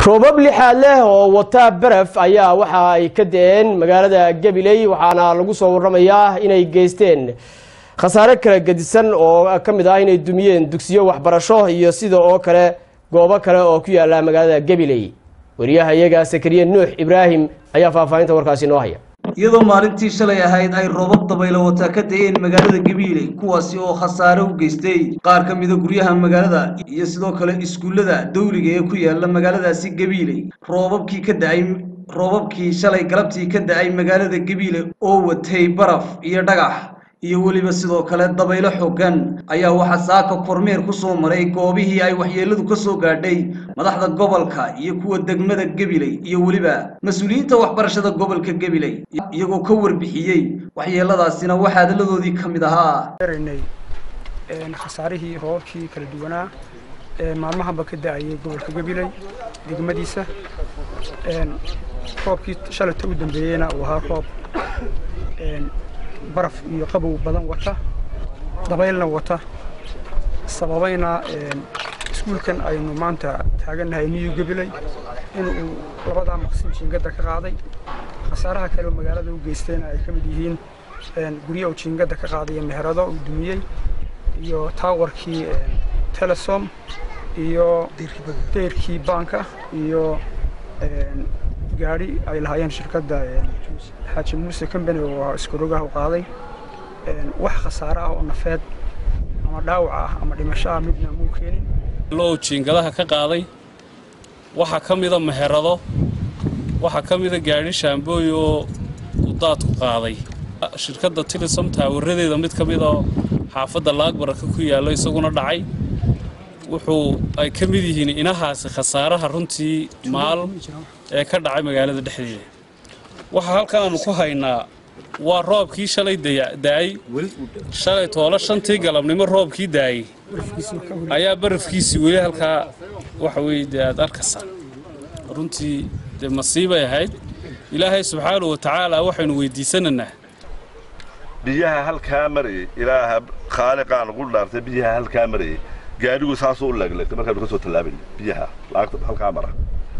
roobab lixaad leh oo wata baraf ayaa waxa ay ka da-een magaalada gabiley waxaana lagu soo waramayaa inay geysteen khasaare kala gedisan oo ka mid ah inay dumiyeen dugsiyo waxbarasho iyo sida oo kale goobo kale oo ku yaala magaalada gabiley wariyaha iyaga sakariye nuux ibraahim ayaa faahfaahinta warkaasi noo haya iyadoo maalintii shalay ahayd ay roobab dabaylo wataa ka da-een magaalada gabiiley kuwaasi oo khasaare u geystay qaar ka mida guryaha magaalada iyo sidoo kale iskuullada dawliga ee ku yaala magaaladaasi gabiiley roobabkii ka da-ay roobabkii shalay galabtii ka da-ay magaalada gabiile oo watay baraf iyo dhagax iyo weliba sidoo kale dabaylo xooggan ayaa waxaa saaka kormeer ku soo maray goobihii ay waxyeelladu ka soo gaadhay madaxda gobolka iyo kuwa degmada gabiley iyo weliba mas-uuliyiinta waxbarashada gobolka gabiley iyagoo ka warbixiyey waxyeelladaasina waxaa hadalladoodii ka mid ahaa araynay khasaarihii roobabkii kala duwanaa ee maalmahanba ka da-ayay gobolka gabiley degmadiisa roobkii shalayta u dambeeyeyna uu ahaa roob baraf iyo qabow badan wata dabaylna wata sababayna iskuulkan aynu maanta taagannahay niyu gabiley inuu labadaa maqsin jiingadda ka qaaday khasaaraha kale oo magaalada u geystayna ay ka mid yihiin guryo uu jiingadda ka qaaday iyo meherado uu dumiyey iyo taawarkii telesom iyo deyrkii baanka iyo gaadhi ay lahaayeen shirkadda xaaji muuse combany oo iskurogaha u qaaday wax khasaare ah oo nafeed ama dhaawac ah ama dhimasho ah midna muu keenin loo jiingadaha ka qaaday waxaa ka mida meherado waxaa ka mida gaadhi shaambooy oo uu daadku qaaday shirkadda tilisom taawaradeeda mid ka mid oo xaafadda laagbaraka ku yaallo isaguna dhacay wuxuu ay ka mid yihiin inahaasi khasaaraha runtii maal ee ka dhacay magaalada dhexdeeda waxaa halkan aanu ku haynaa waa roobkii shalay daayey shalay toolo shantii galabnimo roobkii daayey ayaa barafkiisii weli halkaa waxa weye dee aad arkaysaa runtii dee masiibay ahayd ilaahay subxaanahu wa tacaala waxaynu weydiisanaynaa biyaha halkaa marayay ilaaha khaaliqaan ugu dhaartay biyaha halkaa marayay gaadhigu saasuu u leegleegtay markaanu ka soo tallaabayna biyaha laagta halkaa mara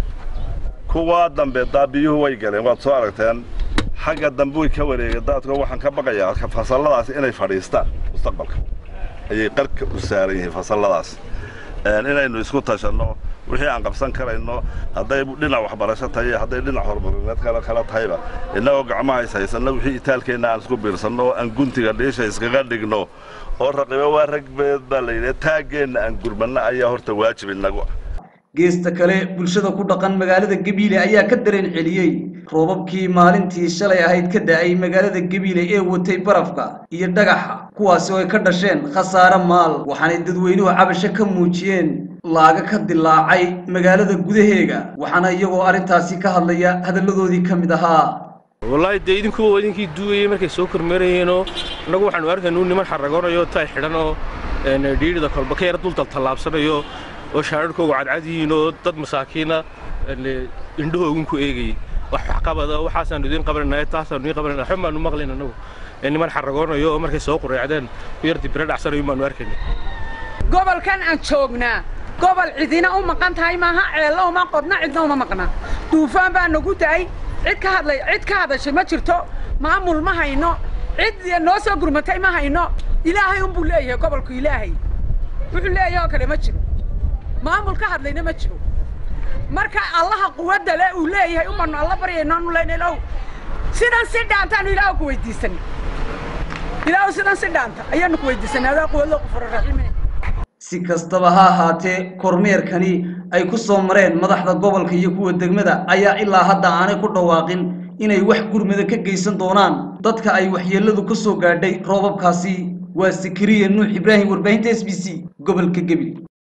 kuwaa dambe daa biyuhu way galeen waad soo aragteen xagga dambe way ka wareegeen daadko waxaan ka baqayaa fasalladaasi inay fadhiistaan mustaqbalka ayay qarka u saaran yihiin fasalladaas inaynu isku tashanno wixii aan qabsan karayno hadday dhinac waxbarasho tahay hadday dhinac horumarineed kale kala tahayba innagoo gacmaha is haysanno wixii itaalkeenna aan isku biirsanno oo aan guntiga dhiisha iskaga dhigno oo raqibo waa ragbeed baa layidhi taaggeenna aan gurmanno ayaa horta waajib inagu ah geesta kale bulshada ku dhaqan magaalada gabiile ayaa ka dareen celiyey roobabkii maalintii shalay ahayd ka da-ay magaalada gabiile ee watay barafka iyo dhagaxa kuwaasi oo ay ka dhasheen khasaare maal waxaanay dadweynuhu cabasho ka muujiyeen laaga ka dilaacay magaalada gudaheega waxaana iyagoo arrintaasi ka hadlaya hadalladoodii ka mid ahaa wallaahi dee idinku idinkii duugayay markay soo kormeerayeenoo annagu waxaanu arkaynu niman xaragoonayo tay xidhan oo dhiirida kolba ka yara dul taltallaabsanayo oo shaararhkoogu cadcad yihiin oo dad masaakiina indhahoogun ku eegayay wax waxqabada waxaasaanu idiin qabananay taasaanu idiin qabananay waxba maanu maqlayn annagu niman xaragoonayo oo markay soo qureecdeen ku yar dibira dhacsanayo maanu arkayna gobolkan aan joognaa gobol cidina u maqan tahay maaha ceello uma qodna cidna uma maqna duufaan baa nagu da'ay cid ka hadlay cid ka hadashay ma jirto maamul ma hayno cid noo soo gurmatay ma hayno ilaahay unbuu leeyahay gobolku ilaahay wuxuu leeyahay oo kale ma jiro maamul ka hadlayna ma jiro marka allaha quwadda le uu leeyahay umanu alla baryaynoonu leynalow sidan si dhaantaanu ilaahu ku weydiisan ilaahu sidan si dhaanta ayaanu ku weydiisanay adaa quwadlo qufuro raxiime si kastaba ha ahaatee kormeerkani ay ku soo mareen madaxda gobolka iyo kuwa degmada ayaa ilaa hadda aanay ku dhawaaqin inay wax gurmada ka geysan doonaan dadka ay waxyeelladu ka soo gaadhay roobabkaasi waa sakariya nuux ibraahim warbaahinta s b c gobolka gebil